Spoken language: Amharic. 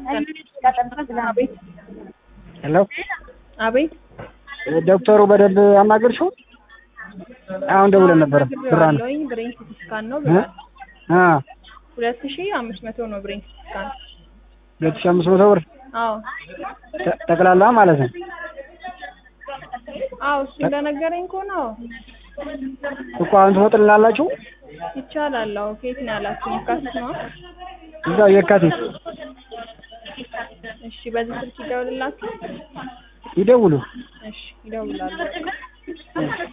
አቤት ሄሎ አቤት ዶክተሩ በደንብ አናገርሽው? አሁን ደውለን ነበር። ብራ ነው ብራለኝ ብሬን ሲቲ ስካን ነው ብሏል። አ ሁለት ሺ አምስት መቶ ነው ብሬን ሲቲ ስካን። ሁለት ሺህ አምስት መቶ ብር አዎ ተ- ጠቅላላ ማለት ነው። አዎ እሱ እንደነገረኝ ከሆነ አዎ እኮ አሁን ትወጥልናላችሁ? ይቻላል። አዎ ከየት ነው ያላችሁ? የካቲት ነው። እዛው የካቲት እሺ በዚህ ስልክ ይደውልላችሁ። ይደውሉ። እሺ ይደውላሉ።